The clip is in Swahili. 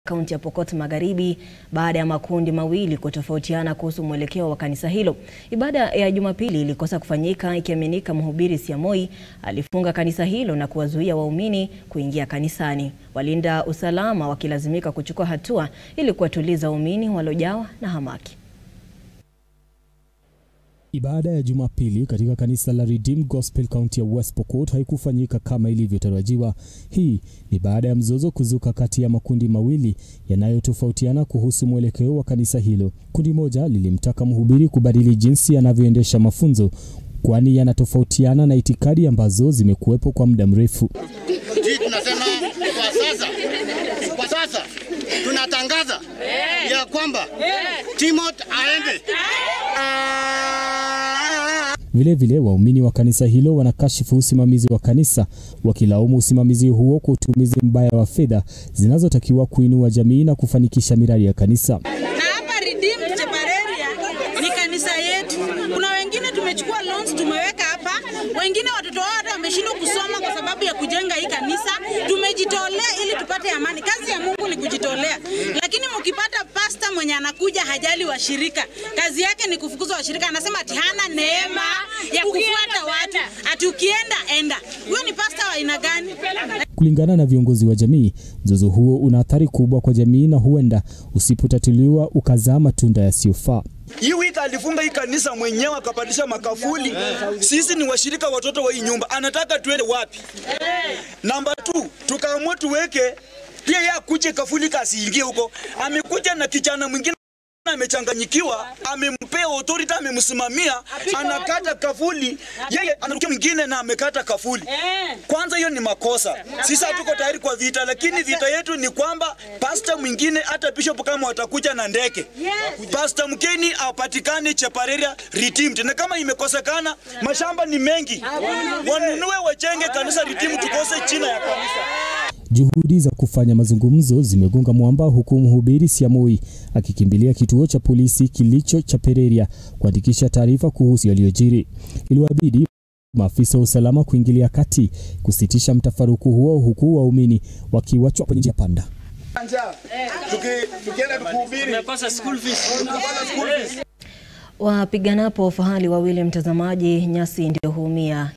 kaunti ya Pokot Magharibi baada ya makundi mawili kutofautiana kuhusu mwelekeo wa kanisa hilo. Ibada ya Jumapili ilikosa kufanyika ikiaminika mhubiri Siamoi alifunga kanisa hilo na kuwazuia waumini kuingia kanisani. Walinda usalama wakilazimika kuchukua hatua ili kuwatuliza waumini waliojawa na hamaki. Ibada ya Jumapili katika kanisa la Redeemed Gospel County ya West Pokot haikufanyika kama ilivyotarajiwa. Hii ni baada ya mzozo kuzuka kati ya makundi mawili yanayotofautiana kuhusu mwelekeo wa kanisa hilo. Kundi moja lilimtaka mhubiri kubadili jinsi anavyoendesha mafunzo kwani yanatofautiana na itikadi ambazo zimekuwepo kwa muda mrefu. Hii tunasema kwa sasa, kwa sasa tunatangaza ya kwamba Timothy aende. Vilevile, waumini wa kanisa hilo wanakashifu usimamizi wa kanisa, wakilaumu usimamizi huo kwa utumizi mbaya wa fedha zinazotakiwa kuinua jamii na kufanikisha miradi ya kanisa. Na hapa Redeemed Chepareria ni kanisa yetu. Kuna wengine tumechukua loans tumeweka hapa, wengine watoto wao hata wameshindwa kusoma kwa sababu ya kujenga hii kanisa. Tumejitolea ili tupate amani. Kazi ya Mungu ni kujitolea, lakini mkipata pasta mwenye anakuja hajali washirika, kazi yake ni kufukuza washirika. Anasema ati hana neema ya kufuata watu, ati ukienda enda. Huyo ni pasta wa aina gani? Kulingana na viongozi wa jamii, mzozo huo una athari kubwa kwa jamii na huenda usipotatuliwa ukazaa matunda yasiyofaa. Hii wiki alifunga hii kanisa mwenyewe akapandisha makafuli. Sisi ni washirika watoto wa hii nyumba, anataka tuende wapi? Namba 2 tukaamua tuweke pia yeye akuje kafuli kasiingie huko. Amekuja na kijana mwingine amechanganyikiwa, amempea authority, amemsimamia, anakata kafuli, yeye anarukia mwingine na amekata kafuli. Kwanza hiyo ni makosa. Sisi hatuko tayari kwa vita, lakini vita yetu ni kwamba pasta mwingine hata bishop kama watakuja na ndege, pasta mkeni apatikane Chepareria Redeemed, na kama imekosekana, mashamba ni mengi, wanunue wajenge kanisa Redeemed, tukose china ya kanisa. Juhudi za kufanya mazungumzo zimegonga mwamba huku mhubiri Siamoi akikimbilia kituo cha polisi kilicho Chepareria kuandikisha taarifa kuhusu yaliyojiri. Iliwabidi maafisa wa usalama kuingilia kati kusitisha mtafaruku huo huku waumini wakiwachwa kwenye njia panda. Wapiganapo fahali wawili, mtazamaji, nyasi ndio huumia.